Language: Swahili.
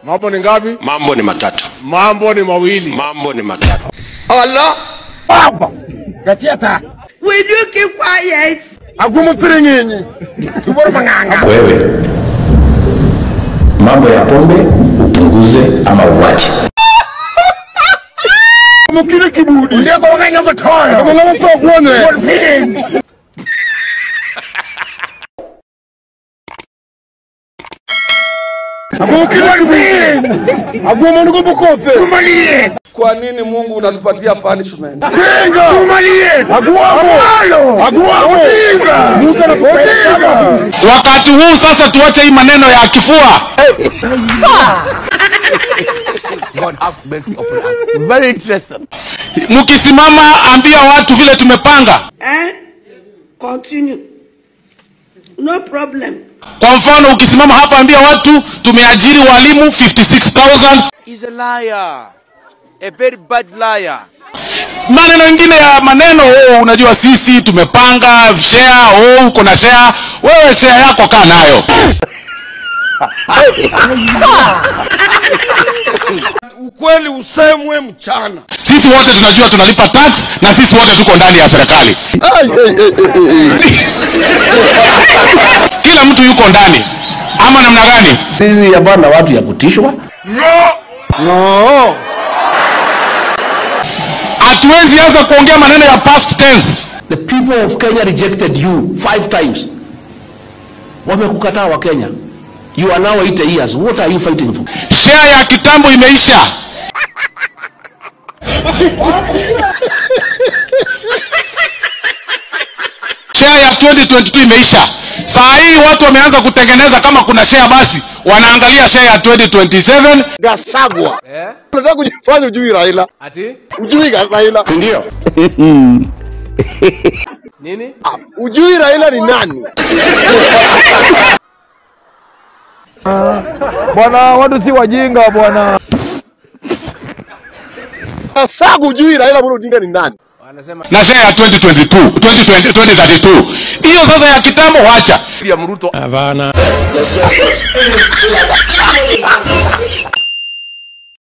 Mambo ni ngapi? Mambo ni matatu, Mambo ni mawili. mambo ni matatu. Will you keep quiet? Agumutsiringinyi. Tubora manganga. wewe mambo ya pombe upunguze ama uwache Mukire kibudi. Ndio kwa nganga matoya. Kama nganga to kuone. Agumukire kibudi. Agumu nuko bukose. Tumalie. Kwa nini Mungu unatupatia punishment? Pinga. Tumalie. Aguamo. Aguamo. Pinga. Muka na pinga. Wakati huu sasa tuache hii maneno ya kifua. Very interesting. Mkisimama ambia watu vile tumepanga. Eh? Continue. No problem. Kwa mfano ukisimama hapa ambia watu tumeajiri walimu 56000 He's a liar. A very bad liar. maneno mengine ya maneno oh, unajua sisi tumepanga share oh, uko na share wewe share yako kaa nayo Ukweli usemwe mchana. sisi wote tunajua tunalipa tax na sisi wote tuko ndani ya serikali kila mtu yuko ndani ama namna gani sisi ya bwana watu ya kutishwa hatuwezi anza kuongea maneno ya past tense the people of kenya rejected you five times wamekukataa wa kenya you are now 80 years what are you fighting for share ya kitambo imeisha share ya 2022 imeisha saa hii watu wameanza kutengeneza kama kuna share basi wanaangalia share ya 2027 Gasagwa. Unataka kujifanya ujui Raila. Ati? Ujui ga- Raila. ndio Nini? Ujui Raila ni nani? Bwana, watu si wajinga bwana. Gasagwa ujui Raila Amolo Odinga ni nani? na share ya 2022 2020 2032 hiyo sasa ya kitambo wacha Ya Mruto. hapana